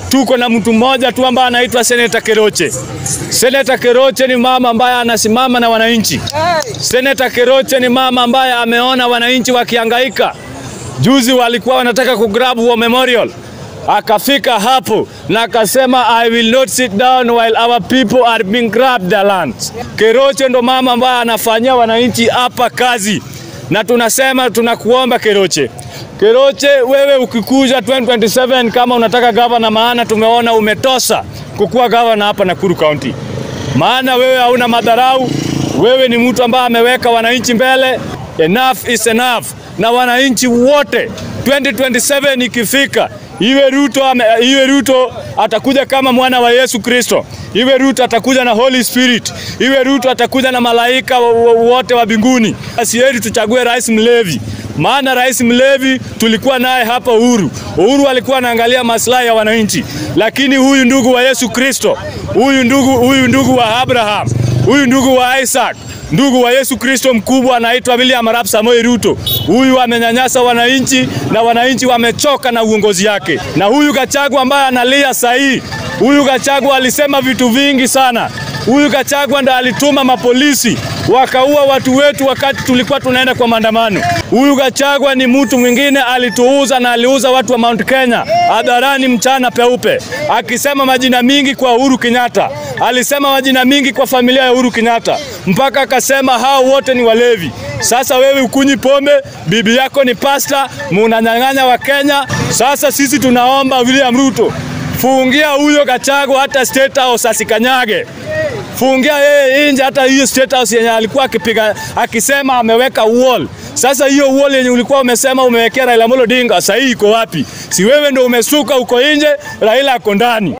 tuko na mtu mmoja tu ambaye anaitwa Seneta Keroche. Seneta Keroche ni mama ambaye anasimama na wananchi. Seneta Keroche ni mama ambaye ameona wananchi wakihangaika. Juzi walikuwa wanataka kugrab War Memorial, akafika hapo na akasema I will not sit down while our people are being grabbed their lands. Keroche ndo mama ambaye anafanyia wananchi hapa kazi, na tunasema tunakuomba Keroche, Keroche, wewe ukikuja 2027 kama unataka gavana, maana tumeona umetosa kukuwa gavana hapa Nakuru County, maana wewe hauna madharau, wewe ni mtu ambaye ameweka wananchi mbele. Enough is enough, na wananchi wote 2027 ikifika iwe Ruto, ame, iwe Ruto atakuja kama mwana wa Yesu Kristo, iwe Ruto atakuja na Holy Spirit, iwe Ruto atakuja na malaika wote wa mbinguni. Asieri tuchague rais mlevi, maana rais mlevi tulikuwa naye hapa Uhuru. Uhuru alikuwa anaangalia maslahi ya wananchi, lakini huyu ndugu wa Yesu Kristo, huyu ndugu, huyu ndugu wa Abraham, huyu ndugu wa Isaac ndugu wa Yesu Kristo mkubwa anaitwa William Arap Samoei Ruto. Huyu amenyanyasa wananchi na wananchi wamechoka na uongozi yake. Na huyu Gachagua ambaye analia sahihi, huyu Gachagua alisema vitu vingi sana. Huyu Gachagua ndo alituma mapolisi wakaua watu wetu wakati tulikuwa tunaenda kwa maandamano. Huyu Gachagua ni mtu mwingine, alituuza na aliuza watu wa Mount Kenya hadharani mchana peupe, akisema majina mingi kwa Uhuru Kenyatta, alisema majina mingi kwa familia ya Uhuru Kenyatta, mpaka akasema hao wote ni walevi. Sasa wewe ukunyi pombe, bibi yako ni pasta, munanyang'anya wa Kenya. Sasa sisi tunaomba William Ruto, fungia huyo Gachagua hata State House asikanyage fungia yeye nje, hata hiyo State House yenye alikuwa akipiga akisema ameweka wall. Sasa hiyo wall yenye ulikuwa umesema umewekea Raila Amolo Odinga, sasa hii iko wapi? Si wewe ndio umesuka uko nje, Raila ako ndani.